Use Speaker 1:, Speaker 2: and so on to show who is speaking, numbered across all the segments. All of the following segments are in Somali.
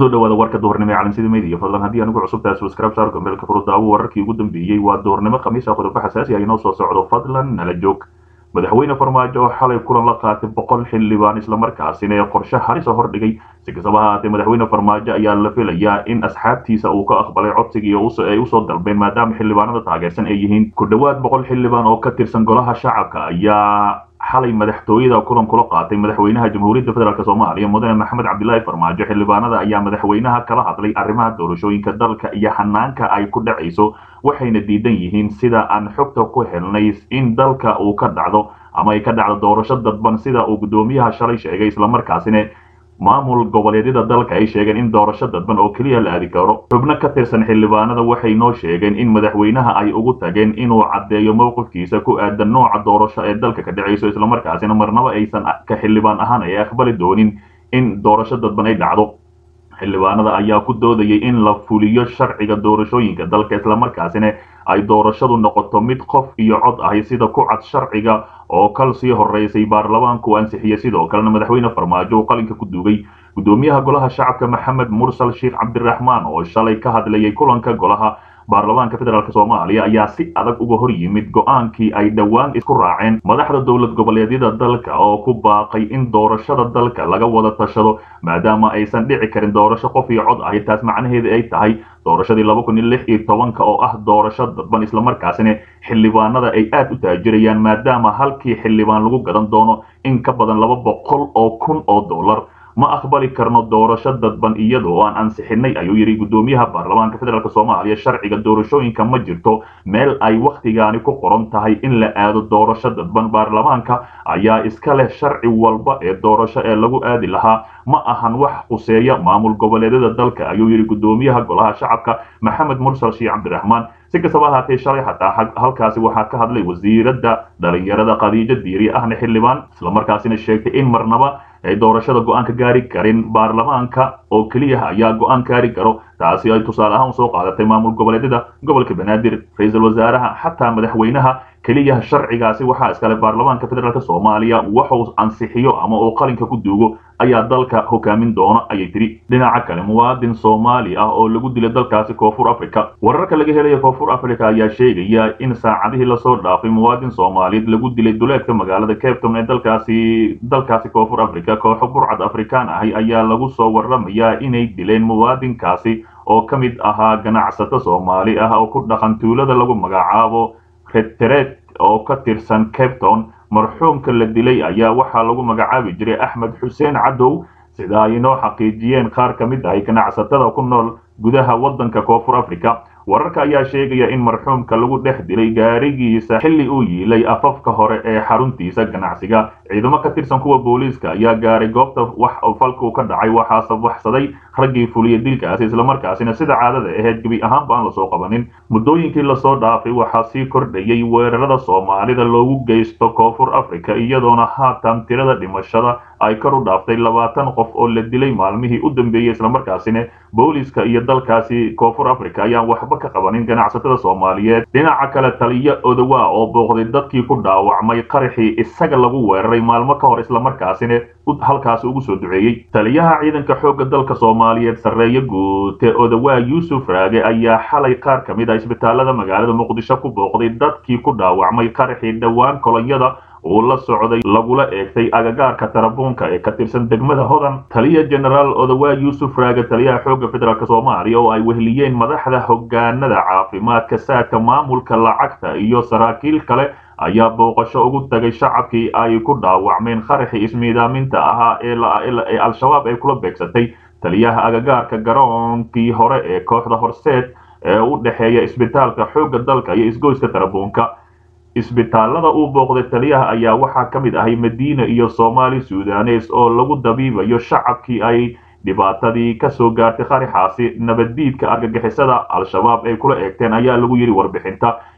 Speaker 1: kusoo dhawaada warka duhurnimo ee caalamsida media fadlan haddii anigu cusub tahay subscribe saar gombeelka furudaawo wararkii ugu dambeeyey waa duhurnimo khamiis ah qodobo xasaasi ah inoo soo socdo fadlan nala joog madaxweyne farmaajo oo xalay kulan la qaatay boqol xildhibaan islamarkaasina ee qorshe halisa hordhigay si kastaba ahaatee madaxweyne farmaajo ayaa la filayaa in asxaabtiisa uu ka aqbalay codsigii ay usoo dalbeen maadaama xildhibaanada taageersan ay yihiin ku dhowaad boqol xildhibaan oo ka tirsan golaha shacabka ayaa xalay madaxtooyada kulan kula qaatay madaxweynaha jamhuuriyadda federaalk soomaaliya mudane maxamed cabdilaahi farmaajo xildhibaanada ayaa madaxweynaha kala hadlay arrimaha doorashooyinka dalka iyo hanaanka ay ku dhacayso waxayna diidan yihiin sida aan xogta ku helnay in dalka uu ka dhacdo ama ay ka dhacdo doorasho dadban sida uu guddoomiyaha shalay sheegay islamarkaasina maamul goboleedyada dalka ay sheegeen in doorasho dadban oo keliya la aadi karo xubno ka tirsan xildhibaanada waxay noo sheegeen in madaxweynaha ay ugu tageen inuu caddeeyo mowqifkiisa ku aadan nooca doorasho ee dalka ka dhacayso islamarkaasina marnaba aysan ka xildhibaan ahaan ay aqbali doonin in doorasho dadban ay dhacdo xildhibaanada ayaa ku doodayay in la fuliyo sharciga doorashooyinka dalka islamarkaasina ay doorashadu noqoto mid qof iyo cod ahi sida ku cad sharciga oo kal sii horeysay baarlamaanku ansixiyey sidoo kalena madaxweyne farmaajo uu qalinka ku duugay guddoomiyaha golaha shacabka maxamed mursal sheekh cabdiraxmaan oo shalay ka hadlayay kulanka golaha baarlamaanka federaalk soomaaliya ayaa si adag uga hor yimid go-aankii ay dhowaan isku raaceen madaxda dowlad goboleedyada dalka oo ku baaqay in doorashada dalka laga wada tashado maadaama aysan dhici karin doorasho qof iyo cod ahi taas macnaheeda ay tahay doorashadii laba kun iyo lix iyo tobanka oo ah doorasho dadban islamarkaasina xildhibaanada ay aad u taajirayaan maadaama halkii xildhibaan lagu gadan doono in ka badan laba boqol oo kun oo dollar ma aqbali karno doorasho dadban iyadoo aan ansixinay ayuu yidhi guddoomiyaha baarlamaanka federaalk soomaaliya sharciga doorashooyinka ma jirto meel ay wakhtigaani ku qoran tahay in la aado doorasho dadban baarlamaanka ayaa iska leh sharci walba ee doorasho ee lagu aadi lahaa ma ahan wax quseeya maamul goboleedyada dalka ayuu yidhi guddoomiyaha golaha shacabka maxamed mursal sheekh cabdiraxmaan si kastaba ahaatee shalay xataa halkaasi waxaa ka hadlay wasiiradda dhalinyarada khadiijo diiri ahna xildhibaan islamarkaasina sheegtay in marnaba ay doorashada go-aan ka gaari karin baarlamaanka oo keliya ayaa go-aan gaari karo taasi ay tusaale ahaan usoo qaadatay maamul goboleedyada gobolka banaadir ra-iisul wasaaraha xataa madaxweynaha keliya sharcigaasi waxaa iskale baarlamaanka federaalk soomaaliya waxuu ansixiyo ama uu qalinka ku duugo ayaa dalka hogaamin doona ayay tiri dhinaca kale muwaadin soomaali ah oo lagu dilay dalkaasi koonfur africa wararka laga helaya koonfur africa ayaa sheegaya in saacadihii lasoo dhaafay muwaadin soomaaliyeed lagu dilay duleedka magaalada capton ee dalkaasi dalkaasi koonfur africa kooxo burcad afrikaan ahi ayaa lagu soo waramayaa inay dileen muwaadinkaasi oo ka mid ahaa ganacsato soomaali ah oo ku dhaqan tuulada lagu magacaabo reteret oo ka tirsan capton marxuumka la dilay ayaa waxaa lagu magacaabi jiray axmed xuseen cadow sida ay inoo xaqiijiyeen qaar ka mid ahay ganacsatada ku nool gudaha waddanka koonfur africa wararka ayaa sheegaya in marxuumka lagu dhex dilay gaarigiisa xilli uu yiilay afafka hore ee xaruntiisa ganacsiga ciidamo ka tirsan kuwa booliiska ayaa gaaray goobta wax falkuu ka dhacay waxaase waxsaday raggii fuliya dilkaasi islamarkaasina sida caadada ahayd gebi ahaanba aan lasoo qabanin muddooyinkii lasoo dhaafay waxaa sii kordhayay weerarada soomaalida loogu geysto koonfur africa iyadoona haatan tirada dhimashada ay kor u dhaaftay labaatan qof oo la dilay maalmihii u dambeeyey islamarkaasina booliiska iyo dalkaasi koonfur africa ayaan waxba ka qabanin ganacsatada soomaaliyeed dhinaca kale taliyo odowa oo booqday dadkii ku dhaawacmay qaraxii isaga lagu weeraray maalmo ka hor islamarkaasina halkaasi ugu soo duceeyey taliyaha ciidanka xoogga dalka soomaaliyeed sarreeye guute odawaa yuusuf raage ayaa xalay qaar ka mid ah isbitaalada magaalada muqdisho ku booqday dadkii ku dhaawacmay qaraxii dhowaan kolonyada uu la socday lagula eegtay agagaarka tarabuunka ee ka tirsan degmada hodan taliya genaraal odawaa yuusuf raage taliyaha xoogga federaalk soomaaliya oo ay wehliyeen madaxda hogaanada caafimaadka saadka maamulka lacagta iyo saraakiil kale ayaa booqasho ugu tagay shacabkii ay ku dhaawacmeen qaraxii ismiidaaminta ahaa ee al-shabaab ay kula beegsatay taliyaha agagaarka garoonkii hore ee kooxda horseed ee u dhexeeya isbitaalka xoogga dalka iyo isgoyska tarabuunka isbitaalada uu booqday taliyaha ayaa waxaa ka mid ahay madiina iyo soomaali sudanes oo lagu dabiibayo shacabkii ay dhibaatadii ka soo gaartay qaraxaasi nabaddiidka argagixisada al-shabaab ay kula eegteen ayaa lagu yidhi warbixinta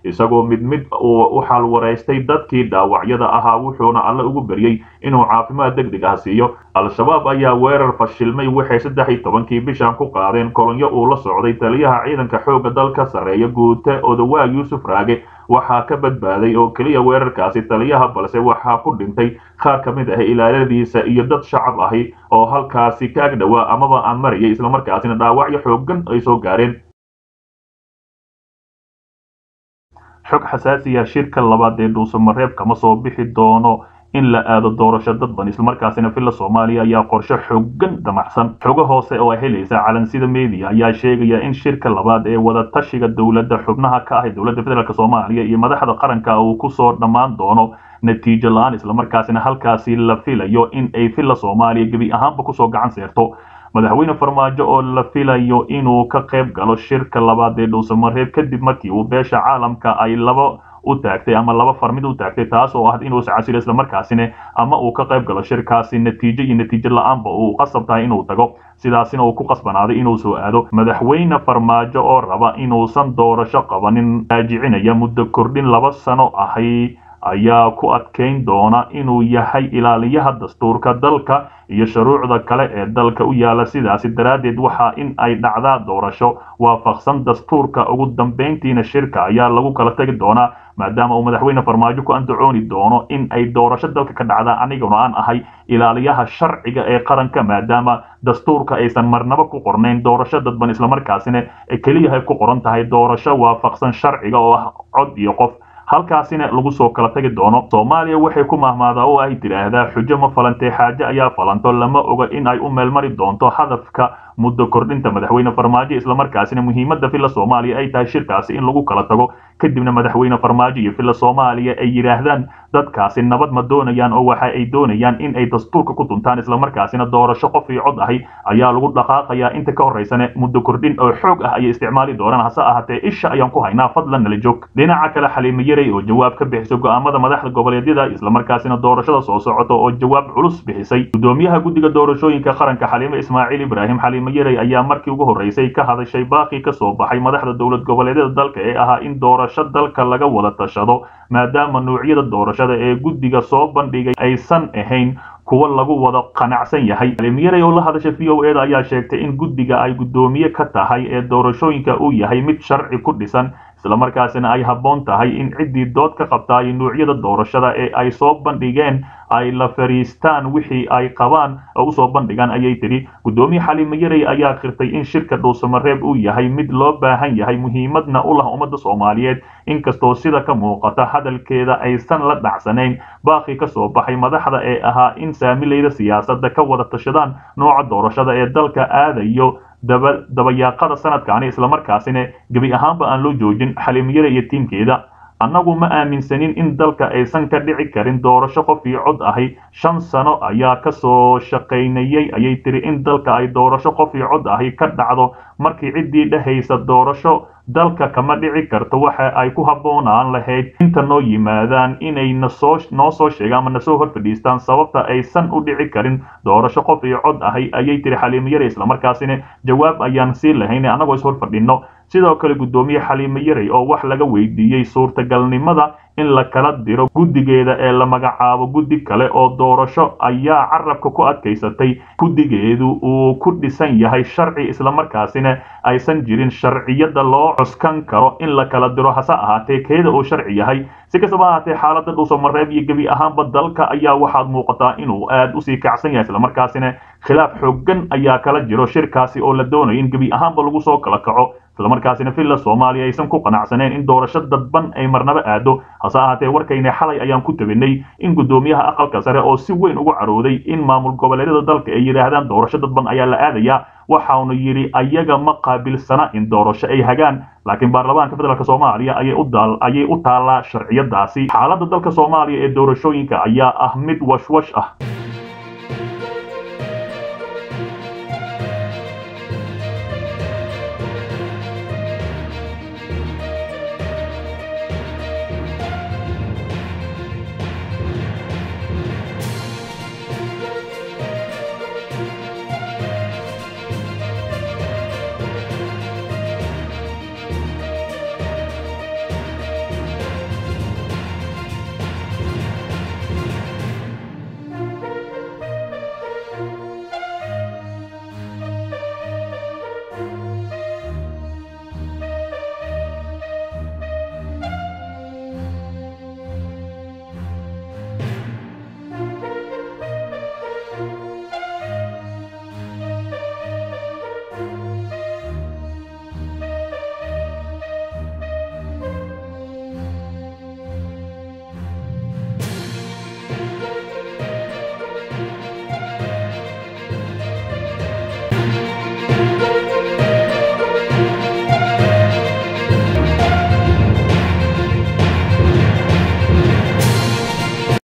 Speaker 1: isagoo mid mid uu u xalwaraystay dadkii dhaawacyada ahaa wuxuuna alle ugu beryey inuu caafimaad deg deg ah siiyo al-shabaab ayaa weerar fashilmay waxay saddex iyo tobankii bishan ku qaadeen kolonyo uu la socday taliyaha ciidanka xoogga dalka sarreeya guute odawaa yuusuf raage waxaa ka badbaaday oo keliya weerarkaasi taliyaha balse waxaa ku dhintay qaar ka mid ah ilaaladiisa iyo dad shacab ahi oo halkaasi ka ag dhowaa amaba aan marayay islamarkaasina dhaawacyo xoogan ay soo gaareen xog xasaasiya shirka labaad ee dhuusamareeb kama soo bixi doono in la aado doorasho dadban islamarkaasina villa soomaaliya ayaa qorshe xoogan damacsan xogo hoose oo ay helaysa calansida media ayaa sheegaya in shirka labaad ee wadatashiga dowladda xubnaha ka ah dowladda federaalk soomaaliya iyo madaxda qaranka uu kusoo dhammaan doono natiijo la-aan islamarkaasina halkaasi la filayo in ay villa soomaaliya gebi ahaanba kusoo gacan seerto madaxweyne farmaajo oo la filayo inuu ka qayb galo shirka labaad ee dhuusamareeb kadib markii uu beesha caalamka ay laba u taagtay ama laba farmid u taagtay taas oo ah inuu iscasilo islamarkaasina ama uu ka qayb galo shirkaasi natiijo iyo natiijo la-aanba uu qasab tahay inuu tago sidaasina uu ku qasbanaaday inuu soo aado madaxweyne farmaajo oo raba inuusan doorasho qabanin raajicinaya muddo kordhin laba sano ahay ayaa ku adkayn doona inuu yahay ilaaliyaha dastuurka dalka iyo shuruucda kale ee dalka u yaala sidaasi daraaddeed waxaa in ay dhacdaa doorasho waafaqsan dastuurka ugu dambayntiina shirka ayaa lagu kala tegi doonaa maadaama uu madaxweyne farmaajo ku andacooni doono in ay doorasho dalka ka dhacdaa aniguna aan ahay ilaaliyaha sharciga ee qaranka maadaama dastuurka aysan marnabo ku qornayn doorasho dadban islamarkaasina keliya ay ku qoran tahay doorasho waafaqsan sharciga oo ah cod iyo qof halkaasina lagu soo kala tagi doono soomaaliya waxay ku mahmaadaa oo ay tidhaahdaa xujo ma falantee xaaje ayaa falanto lama oga in ay u meelmari doonto hadafka muddo kordhinta madaxweyne farmaajo islamarkaasina muhiimadda villa soomaaliya ay tahay shirkaasi in lagu kala tago kadibna madaxweyne farmaajo iyo villa soomaaliya ay yidhaahdaan dadkaasi nabad ma doonayaan oo waxa ay doonayaan in ay dastuurka ku tuntaan islamarkaasina doorasho qof iyo cod ahi ayaa lagu dhaqaaqayaa inta ka horeysane muddo kordhin oo xoog ah ayay isticmaali doonaan hase ahaatee isha ayaan ku haynaa fadlan nala joog dhinaca kale xaliimo yarey oo jawaab ka bixiso go'aamada madaxda goboleedyada islamarkaasina doorashada soo socota oo jawaab culus bixisay gudoomiyaha guddiga doorashooyinka qaranka xaliimo ismaaciil ibraahim xaliimo yarey ayaa markii ugu horreysay ka hadashay baaqii ka soo baxay madaxda dowlad goboleedyada dalka ee ahaa in doorasho dalka laga wada tashado maadaama nuucyada doorashada ee guddiga soo bandhigay aysan ahayn kuwa lagu wada qanacsan yahay xaliimiyarey oo la hadasha v o eda ayaa sheegtay in guddiga ay guddoomiye ka tahay ee doorashooyinka uu yahay mid sharci ku dhisan islamarkaasina ay habboon tahay in ciddii dood ka qabtaay nuucyada doorashada ee ay soo bandhigeen ay la fariistaan wixii ay qabaan oo usoo bandhigaan ayay tidhi guddoomiye xaliimo yarey ayaa khirtay in shirka dhuusamareeb uu yahay mid loo baahan yahay muhiimadna u lah ummadda soomaaliyeed inkastoo sida ka muuqata hadalkeeda aysan la dhacsanayn baaqii ka soo baxay madaxda ee ahaa in saamilayda siyaasadda ka wada tashadaan nooca doorashada ee dalka aadayo dabayaaqada sanadkaani islamarkaasina gebi ahaanba aan loo joojin xaliimiyada iyo tiimkeeda annagu ma aaminsanin in dalka aysan ka dhici karin doorasho qof iyo cod ahi shan sano ayaa ka soo shaqaynayay ayay tiri in dalka ay doorasho qof iyo cod ahi ka dhacdo markii ciddii dhehaysa doorasho dalka kama dhici karto waxa ay ku habboonaan lahayd inta noo yimaadaan inay nasoo noo soo sheegaan ama nasoo hor fadhiistaan sababta aysan u dhici karin doorasho qof iyo cod ahi ayay tiri xaliimo yare islamarkaasina jawaab ayaan sii lahayn annagoo is hor fadhinno sidoo kale guddoomiye xaliimo yarey oo wax laga weydiiyey suurtagalnimada in la kala diro guddigeeda ee la magacaabo guddi kale oo doorasho ayaa carabka ku adkaysatay guddigeedu uu ku dhisan yahay sharci islamarkaasina aysan jirin sharciyada loo cuskan karo in la kala diro hase ahaatee keeda uu sharci yahay si kastaba ahaatee xaaladda dhuusamareeb iyo gebi ahaanba dalka ayaa waxaad muuqataa inuu aad usii kacsan yahay islamarkaasina khilaaf xoogan ayaa kala jiro shirkaasi oo la doonayo in gebi ahaanba lagu soo kala kaco islamarkaasina villa soomaaliya aysan ku qanacsaneen in doorasho dadban ay marnaba aado hase ahaatee warkayna xalay ayaan ku tabinay in guddoomiyaha aqalka sare oo si weyn ugu carooday in maamul goboleedyada dalka ay yidhaahdaan doorasho dadban ayaa la aadayaa waxaanu yidhi ayaga ma qaabilsana in doorasho ay hagaan laakiin baarlamaanka federaalk soomaaliya ayay u taallaa sharciyadaasi xaaladda dalka soomaaliya ee doorashooyinka ayaa ah mid washwash ah